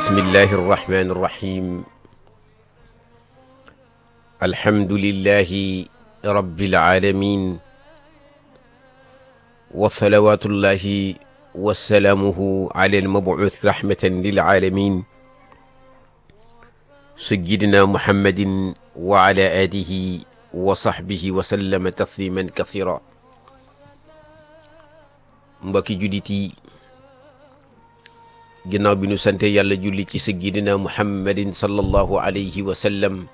بسم الله الرحمن الرحيم الحمد لله رب العالمين وصلوات الله وسلامه على المبعوث رحمة للعالمين سيدنا محمد وعلى آله وصحبه وسلم تسليما كثيرا mbokki jullit yi ginnaaw bi nu sante yàlla julli ci sayyidina muhammadin sallallahu alayhi wa sallam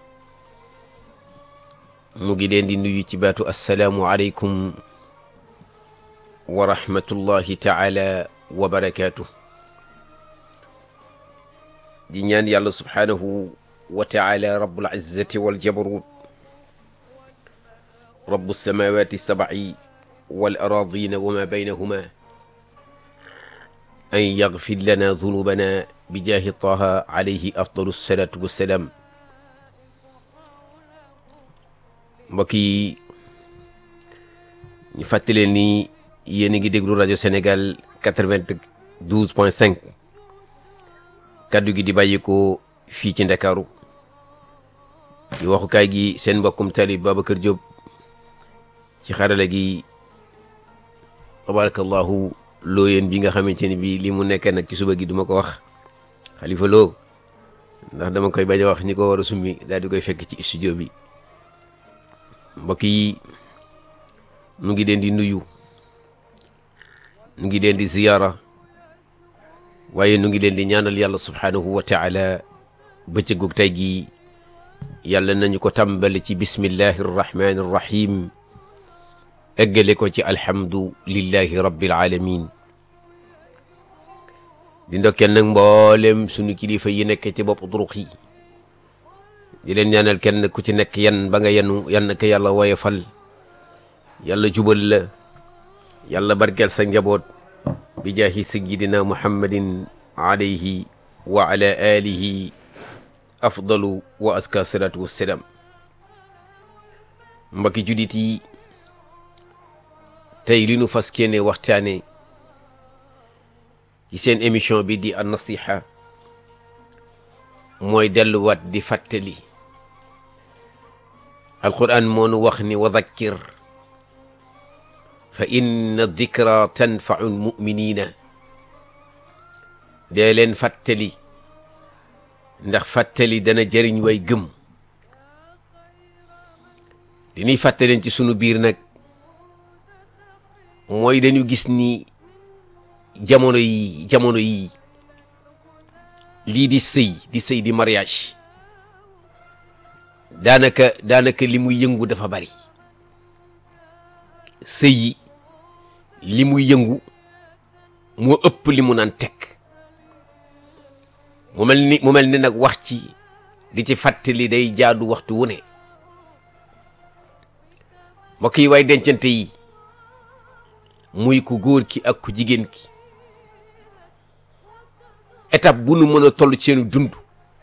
mu ngi leen di nuyu ci baatu assalaamu aleykum wa rahmatullahi taala wa barakaatu di ñaan yàlla subhaanahu wa taala rabbul izzati wal jabarut rabbu samawati sabai wal aradina wa ma baynahuma an yagfir lana zunubana bi jaahi taha alayhi afdalu salatu wassalaam mbokk yi ñu fàttali leen ni yéen a ngi déglu rajo Sénégal quatre-vingt-douze point cinq kaddu gi di bàyyikoo fii ci Ndakaaru di waxukaay gi seen mbokkum talib Babacar Diop ci xarala gi tabarakallahu looyeen bi nga xamante ni bii li mu nekk nag ci suba gi duma ko wax xalifa loo ndax dama koy bañ a wax ñi ko war a summi daal di koy fekk ci studio bi mbokk yi nu ngi leen di nuyu nu ngi leen di ziyaara waaye nu ngi leen di ñaanal yàlla subhaanahu wa taala bëccëgug tey gi yàlla nañu ko tàmbali ci bismillahi arrahmani arrahim eggale ko ci alhamdu lillahi rabbil alamin di ndokkeel nag mboolem sunu kilifa yi nekk ci bopp durux yi di leen ñaanal kenn ku ci nekk yan ba nga yenu yan ko yàlla woyofal yàlla jubal la yàlla barkeel sa njaboot bi jaahi sayyidina muhammadin alayhi wa ala alihi afdalu wa aska salatu wassalaam mbokki judit yi tey li nu fas kéene waxtaane ci seen émission bi di an nasiha mooy delluwaat di fàttali alquran moo nu wax ni wa dakkir fa inna dikra tanfau lmuminina dee leen fàttali ndax fàttali dana jëriñ way gëm li ñuy fàttaleen ci sunu biir nag mooy dañu gis ni jamono yi jamono yi lii di sëy di sëy di mariage daanaka daanaka li muy yëngu dafa bari sëy yi li muy yëngu moo ëpp li mu naan teg mu mel ni mu mel ni nag wax ci di ci fàttali day jaadu waxtu wu ne mbokk yi waay dencante yi muy ku góor ki ak ku jigéen ki étape bu nu mën a toll ci seenu dund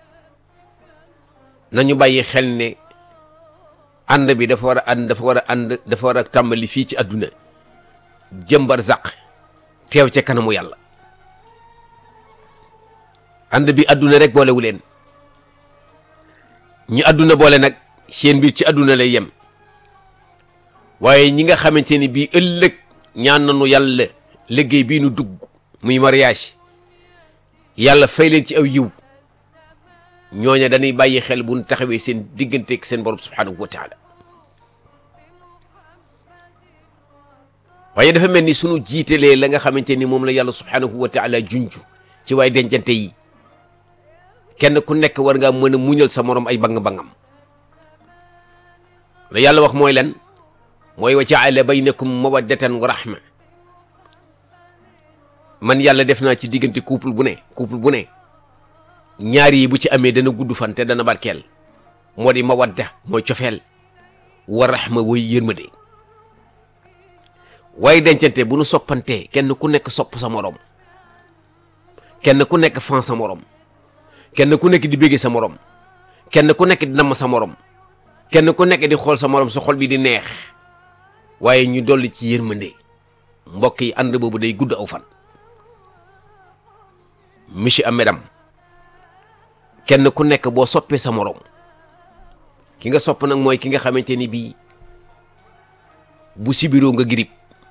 nañu bàyyi xel ne ànd bi dafa war a ànd dafa war a ànd dafa war a tàmbali fii ci àdduna jëmbar zaq teew ca kanamu yàlla ànd bi àdduna rek boolewu leen ñi àdduna boole nag seen biir ci àdduna lay yem waaye ñi nga xamante ni bii ëllëg ñaan nañu yàlla liggéey bii nu dugg muy mariage yàlla fay leen ci aw yiw ñooña dañuy bàyyi xel bu ñu taxawee seen digganteeg seen borom subhanahu wa taala waaye dafa mel ni sunu jiitelee la nga xamante ni moom la yàlla subhanahu wa taala junj ci waay dencante yi kenn ku nekk war ngaa mën a muñal sa morom ay bang-bangam la yàlla wax mooy lan mooy wa jaala baynakum mawaddatan wa rahma man yàlla def naa ci diggante couple bu ne couple bu ne ñaar yi bu ci amee dana gudd fan te dana barkeel moo di mawadda mooy cofeel wa rahma woy yërmande waaye dencante bu nu soppantee kenn ku nekk sopp sa morom kenn ku nekk fan sa morom kenn ku nekk di bégge sa morom kenn ku nekk di namm sa morom kenn ku nekk di xool sa morom sa xol bi di neex waaye ñu dolli ci yërmande mbokk yi ànd boobu day gudd aw fan monsieur ak madame kenn ku nekk boo soppee sa morom ki nga sopp nag mooy ki nga xamante ni bii bu sibiroo nga girib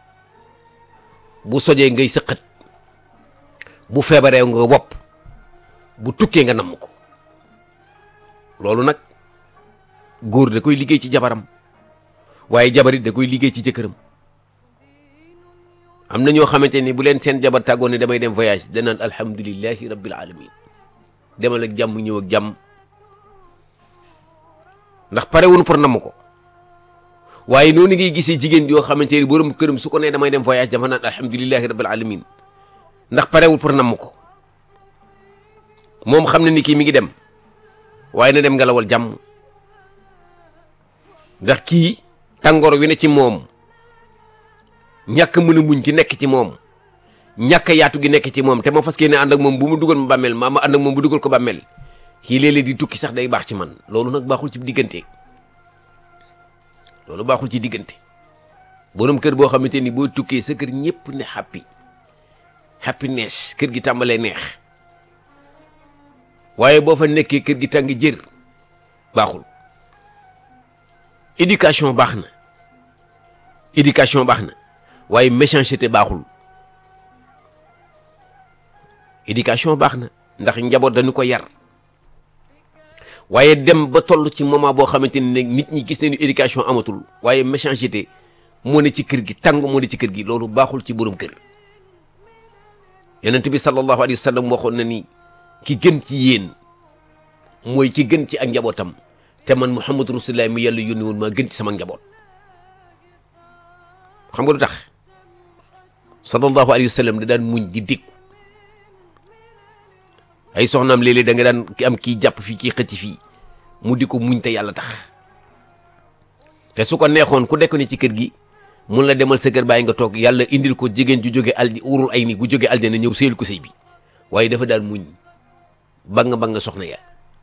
bu sojee ngay sëqat bu feebaree nga wopp bu tukkee nga namm ko loolu nag góor da koy liggéey ci jabaram waaye jabarit da koy liggéey ci jëkkëram am na ñoo xamante ni bu leen seen jabar tàggoon ne damay dem voyage danaan alhamdulillahi rabbil alamin demal ak jàmm ñëw ak jàmm ndax pare wuñu pour namm ko waaye noonu ngay gisee jigéen yoo xamante ni borom këram su ko nee damay dem voyage dafa naan alhamdulillahi rabbil alamin ndax parewul pour namm ko moom xam na ni kii mi ngi dem waaye na dem ngelawal jàmm ndax kii tàngoor wi ne ci moom ñàkk mën a muñ ki nekk ci moom ñàkk yaatu gi nekk ci moom te ma fas yéene ànd ak moom bu mu dugal ma bàmmeel maa ma ànd ak moom bu dugal ko bàmmeel kii léeg-léeg di tukki sax day baax ci man loolu nag baaxul ci diggante loolu baaxul ci diggante borom kër boo xamante ni boo tukkee sa kër ñëpp ne happy happiness kër gi tàmbalee neex waaye boo fa nekkee kër gi tàng jër baaxul éducation baax na éducation baax na waaye méchanceté baaxul éducation baax na ndax njaboot dañu ko yar waaye dem ba toll ci moment boo xamante ni nag nit ñi gis nañu éducation amatul waaye méchanceté moo ne ci kër gi tàng moo ne ci kër gi loolu baaxul ci borom kër yonent bi sallallahu alayhi wa sallam waxoon na ni ki gën ci yéen mooy ki gën ci ak njabootam te man muhammadu rasulullah mi yàlla yónni woon maa gën ci sama njaboot xam nga lu tax sallallahu alayhi wa sallam da daan muñ di dikku ay soxnaam léeg-léeg da nga daan am kii jàpp fii kii xëcc fii mu di ko muñ te yàlla tax te su ko neexoon ku dekk ni ci kër gi mun la demal sa kër bàyyi nga toog yàlla indil ko jigéen ju jóge aldi urul ay ni gu jóge aljana ñëw séyal ko sëy bi waaye dafa daan muñ bang bang soxna ya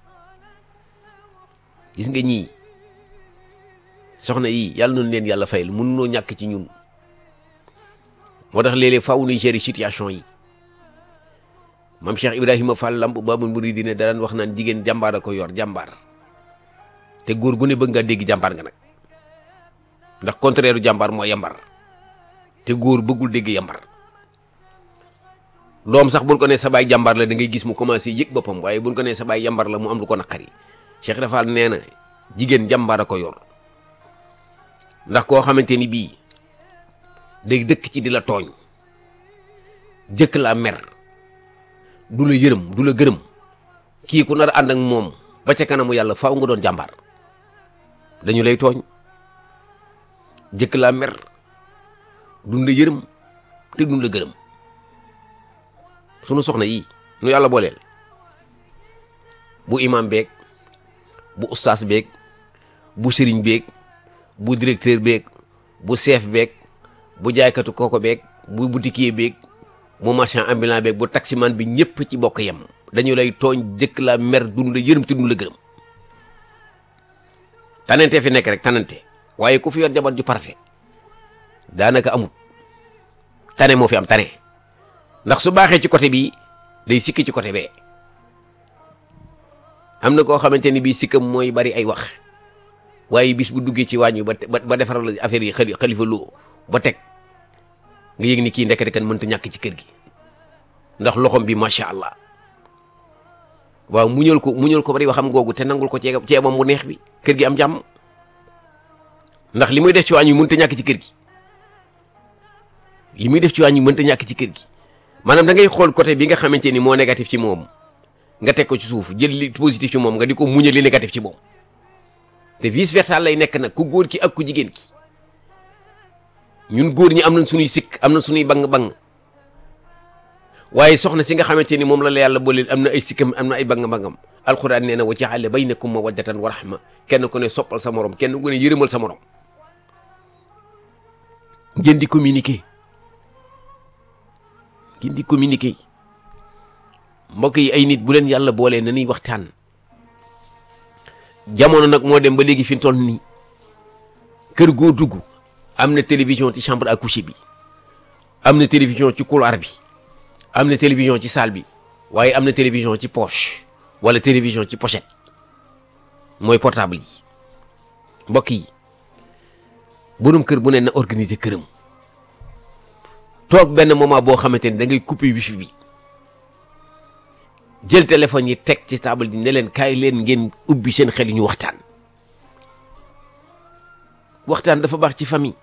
gis nga ñii soxna yii yàlla noonu leen yàlla fayal mun noo ñàkk ci ñun moo tax léeg-léeg faaw nuy gérer situation yi maam Cheikh Ibrahima Fall Lamp Babul Mouridine da daan wax naan jigéen jàmbaar a ko yor jàmbaar te góor gu ne bëgg ngaa dégg jàmbaar nga nag ndax contraire u jàmbaar mooy yambar te góor bëggul dégg yambar doom sax buñ ko nee sa baay jàmbaar la da ngay gis mu commencé yëg boppam waaye buñ ko nee sa baay yambar la mu am lu ko naqari Cheikh Rafal nee na jigéen jàmbaar a ko yor ndax koo xamante ni bii day dëkk ci di la tooñ jëkk laa mer du la yërëm du la gërëm kii ku nar a ànd ak moom ba ca kanamu yàlla faaw nga doon jàmbaar dañu lay tooñ jëkk laa mer dun la yërëm te dun la gërëm sunu soxna yii nu yàlla booleel bu imam beeg bu ustaas beeg bu sëriñ beeg bu directeur beeg bu chef beeg bu jaaykatu kooko beeg bu boutiquier beeg bu marchand ambulant beeg bu taximan bi ñëpp ci bokk yem dañu lay tooñ jëkk la mer dun la yërëm te dun la gërëm tanante fi nekk rek tanante waaye ku fi yor jabar ju parfait daanaka amut tane moo fi am tane ndax su baaxee ci côté bii day sikki ci côté bee am na koo xamante ni bii sikkam mooy bari ay wax waaye bis bu duggee ci wàññi ba ba defaral affaire yi xali xalifa loo ba teg nga yëg ni kii ndekete kan mënta ñàkk ci kër gi ndax loxom bi macha allah waaw muñal ko muñal ko bari waxam googu te nangul ko ceeb ceebam bu neex bi kër gi am jàmm ndax li muy def ci wàññi mënta ñàkk ci kër gi li muy def ci wàññi mënta ñàkk ci kër gi maanaam da ngay xool côté bi nga xamante ni moo négatif ci moom nga teg ko ci suuf jël li positif ci moom nga di ko muñal li négatif ci moom te vice versa lay nekk nag ku góor ki ak ku jigéen ki ñun góor ñi am nañ suñuy sikk am na suñuy bang-bang waaye soxna si nga xamante ni moom la la yàlla booleel am na ay sikkam am na ay bang-bangam alquran nee na wa ja'ala baynakum mawaddatan wa rahma kenn ku ne soppal sa morom kenn ku ne yërëmal sa morom ngeen di communiquer ngeen di communiquer mbokk yi ay nit bu leen yàlla boolee na ñuy waxtaan jamono nag moo dem ba léegi fi mu toll nii kër goo dugg am na télévision ci chambre à coucher bi am na télévision ci couloir bi am na télévision ci salle bi waaye am na télévision ci poche wala télévision ci pochette mooy portable yi mbokk yi borom kër bu ne na organiser këram toog benn moment boo xamante ni da ngay couper wifi bi jël téléphone yi teg ci table ji ne leen kaay leen ngeen ubbi seen xel yi ñu waxtaan waxtaan dafa baax ci famille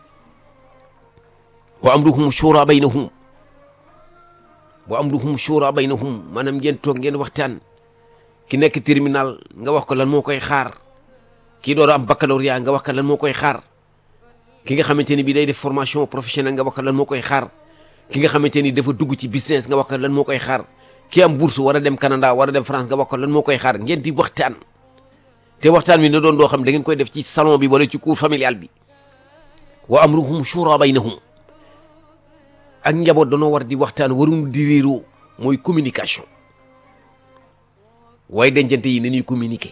wa amruhum shura baynahum wa amruhum shura baynahum maanaam ngeen toog ngeen waxtaan ki nekk terminal nga wax ko lan moo koy xaar kii door a am baccalauréat nga wax ko lan moo koy xaar ki nga xamante ni bii day def formation professionnelle nga wax ko lan moo koy xaar ki nga xamante ni dafa dugg ci business nga wax ko lan moo koy xaar ki am bourse war a dem Canada war a dem France nga wax ko lan moo koy xaar ngeen di waxtaan te waxtaan wi na doon doo xam da ngeen koy def ci salon bi wala ci cour familial bi wa amruhum shura baynahum ak njaboot danoo war di waxtaan warum di réeroo mooy communication waaye dencante yi ni ñuy communiquer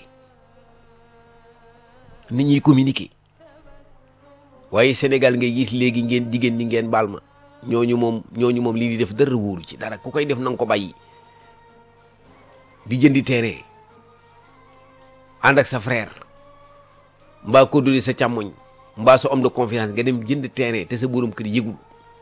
ni ñuy communiquer waaye Sénégal ngay gis léegi ngeen jigéen ñi ngeen baal ma ñooñu moom ñooñu moom lii di def dara wóoru ci dara ku koy def na nga ko bàyyi di jëndi terrain ànd ak sa frère mbaa ko duli sa càmmoñ mbaa sa homme de confiance nga dem jënd terrain te sa borom kër yëgul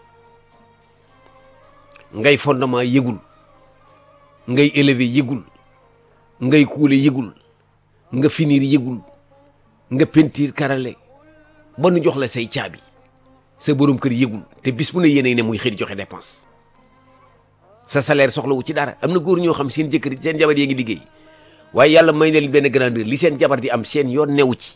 ngay fondement yëgul ngay élever yëgul ngay kuule yëgul nga finir yëgul nga pentiir karale ba nu jox la say caabi sa borom kër yëgul te bis bu ne yéene ne muy xëy di joxe dépense sa salaire soxlawu ci dara am na góor ñoo xam seen jëkkër seen jabar yee ngi liggéey waaye yàlla may na leen benn grandeur li seen jabar di am seen yoon newu ci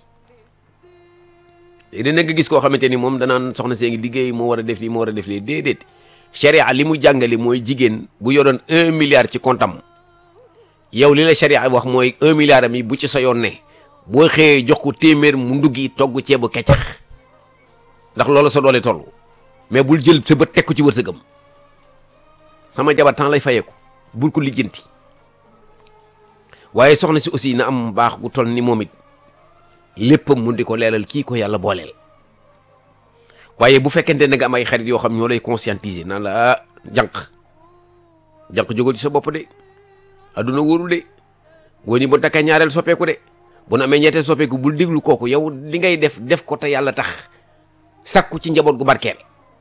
léegi nag nga gis koo xamante ni moom danaan soxna see ngi liggéey moo war a def lii moo war a def lii déedéet sharia li mu jàngale mooy jigéen bu yoroon un milliard ci comptam yow li la sharia wax mooy un milliard am yi bu ci sa yoon ne boo xëyee jox ko téeméer mu nduggi togg ceebu keccax ndax loolu sa doole toll mais bul jël sa bët teg ko ci wërsëgam sama jabar temps lay fayeeku bul ko lijjanti waaye soxna si aussi na am baax gu toll ni moom it léppam mun di ko leeral kii ko yàlla booleel waaye bu fekkente ne nga am ay xarit yoo xam ñoo lay conscientiser naan la ah jànq jànq jógal ci sa bopp de adduna wóorul de góor ñi bu takkee ñaareel soppeeku de bu nu amee ñetteel soppeeku bul déglu kooku yow li ngay def def ko te yàlla tax sakku ci njaboot gu barkeel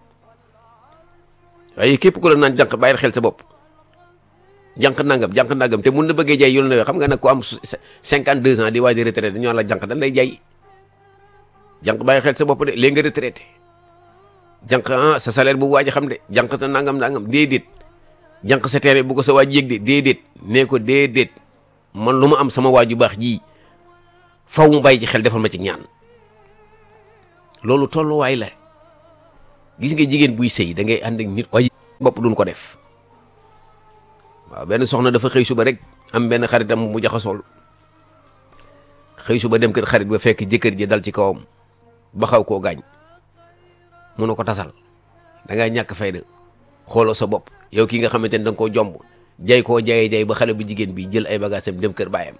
waaye képp ku la naan jànq bàyyil xel sa bopp jànq nangam jànq nangam te mun na bëggee jaay yoon na xam nga nag ku am cinquante deux ans di waaj a retraité dañoo la jànq dañ lay jaay jànq bàyyil xel sa bopp de léegi nga retraité jànq ah sa salaire bu waaj a xam de jànq sa nangam nangam déedéet jànq sa terrain bu ko sa waaj yëg de déedéet nee ko déedéet man lu ma am sama waaju baax ji faw mu bàyyi ci xel defal ma ci ñaan loolu tolluwaay la gis nga jigéen buy sëy da ngay ànd ak nit waaye bopp duñ ko def waaw benn soxna dafa xëy suba rek am benn xaritam mu jaxasool xëy suba dem kër xarit ba fekk jëkkër ji dal ci kawam ba xaw koo gaañ mu ne ko tasal da ngay ñàkk fayda xooloo sa bopp yow ki nga xamante ni da nga koo jomb jay koo jayee jay ba xale bu jigéen bi jël ay bagaasam dem kër baayam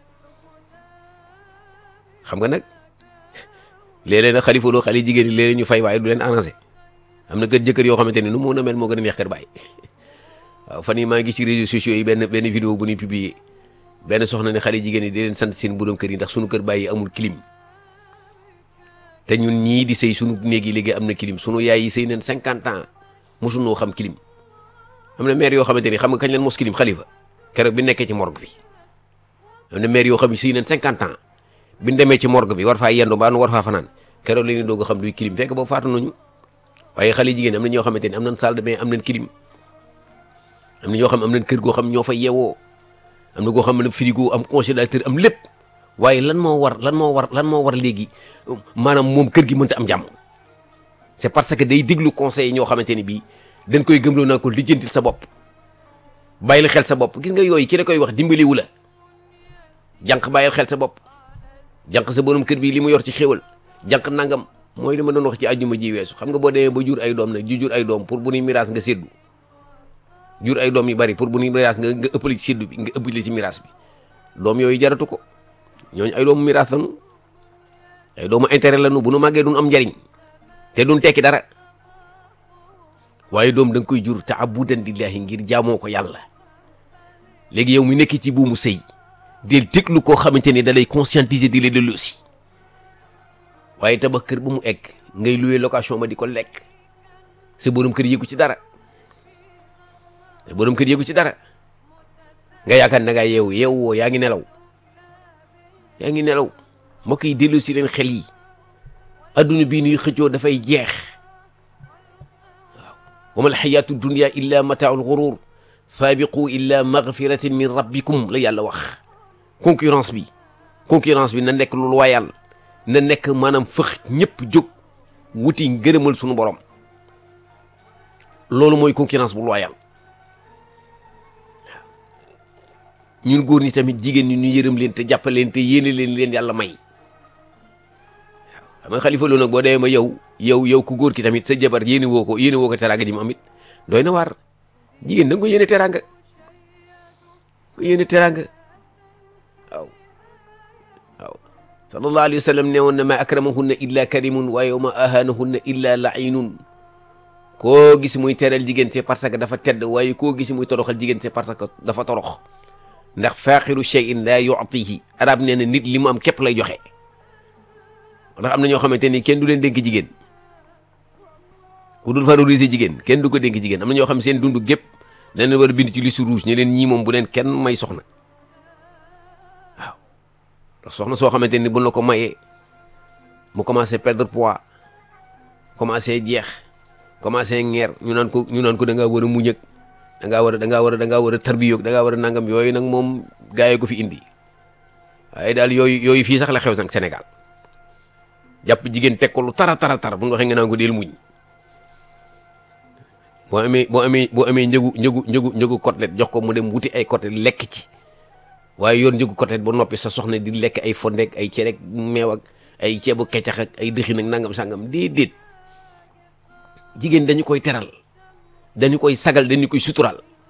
xam nga nag léeg-léeg nag xalifa loo xale jigéen ñi léeg-léeg ñu fay waaye du leen arrangé am na kër jëkkër yoo xamante ni nu mu mën a mel moo gën a neex kër baay waaw fan yii maa ngi ci réseaux sociaux yi benn benn vidéo bu ñuy publier benn soxna ne xale jigéen yi di leen sant seen borom kër yi ndax sunu kër baay yi amul clim te ñun ñii di sëy sunu néeg yi léegi am na clim sunu yaay yi sëy nañ cinquante ans mosunoo xam clim am na maire yoo xamante ni xam nga kañ leen mos clim xalifa keroog bi nekkee ci morgue bi am na maire yoo xam ne sëy nañ cinquante ans bi ñu demee ci morgue bi war faa yendu ba nu war faa fanaan keroog la ñuy doog a xam luy clim fekk boobu faatu nañu waaye xale jigéen am na ñoo xamante ni am nañ salle de bain am nañ clim am na ñoo xam am nañ kër goo xam ñoo fa yeewoo am na goo xam ne frigo am congélateur am lépp waaye lan moo war lan moo war lan moo war léegi maanaam moom kër gi mënta am jàmm c'est parce que day déglu conseil ñoo xamante ni bii dañ koy gëmloo naa ko lijjantil sa bopp bàyyil xel sa bopp gis nga yooyu ki la koy wax dimbaliwu la jànq bàyyil xel sa bopp jànq sa borom kër bi li mu yor ci xéwal jànq nangam mooy li ma doon wax ci àjjuma ji weesu xam nga boo demee ba jur ay doom nag ju jur ay doom pour bu ñuy miraas nga séddu jur ay doom yu bari pour bu ñuy miraas nga nga ëppali ci séddu bi nga ëppali ci miraas bi doom yooyu jaratu ko ñooñu ay doomu miraas lañu ay doomu intérêt lañu bu nu màggee duñ am njariñ te duñ tekki dara waaye doom da nga koy jur taabudan lillahi ngir jaamoo ko yàlla léegi yow mi nekk ci buumu sëy del déglu koo xamante ni da lay conscientiser di la dellu si waaye tabax kër ba mu egg ngay louer location ba di ko lekk sa borom kër yëgu ci dara sa borom kër yëgu ci dara nga yaakaar na nga yeewu yeewu woo yaa ngi nelaw yaa ngi nelaw mbokk yi dellu si leen xel yi adduna bii nuy xëccoo dafay jeex waaw wa mal xayaatu dunia illa mataaul gurur saabiqu illa magfiratin min rabbikum la yàlla wax concurrence bi concurrence bi na nekk lu loyal na nekk maanaam fëx ñëpp jóg wuti ngërëmal sunu borom loolu mooy concurrence bu loyal ñun góor ñi tamit jigéen ñi ñu yërëm leen te jàppale leen te yéene leen leen yàlla may waaw xam nga xalifa loolu nag boo demee ma yow yow yow ku góor ki tamit sa jabar yéene woo ko yéene woo ko teraanga ji mu amit doy na waar jigéen da nga ko yéene teraanga ko yéene teraanga waaw waaw sallallahu alayhi wa sallam ne woon na ma akramahunna illa karimun waaye wa ma ahanahunna illa lainun koo gis muy teral jigéen c'est parce que dafa tedd waaye koo gis muy toroxal jigéen c'est parce que dafa torox ndax faaxiru shay'in la yu'tihi arab nee na nit li mu am képp lay joxe ndax am na ñoo xamante ni kenn du leen dénk jigéen ku dul favoriser jigéen kenn du ko dénk jigéen am na ñoo xam seen dund gépp dañ leen war a bind ci liste rouge ne leen ñii moom bu leen kenn may soxna waaw ndax soxna soo xamante ni bu la ko mayee mu commencé perdre poids commencé jeex commencé ngeer ñu naan ko ñu naan ko da ngaa war a muñ ak da ngaa war a da ngaa war a da ngaa war a tarbiyoog da ngaa war a nangam yooyu nag moom gaa yi ko fi indi waaye daal yooyu yooyu fii sax la xew nag Sénégal jàpp jigéen teg ko lu tara tara tara bu ñu waxee nga naan ko del muñ boo amee boo amee boo amee njëgu njëgu njëgu njëgu côtelette jox ko mu dem wuti ay côtelette lekk ci waaye yoon njëgu côtelette ba noppi sa soxna di lekk ay fondeek ay cere ak meew ak ay ceebu keccax ak ay dëxin ak nangam sangam déedéet jigéen dañu koy teral dañu koy sagal dañu koy sutural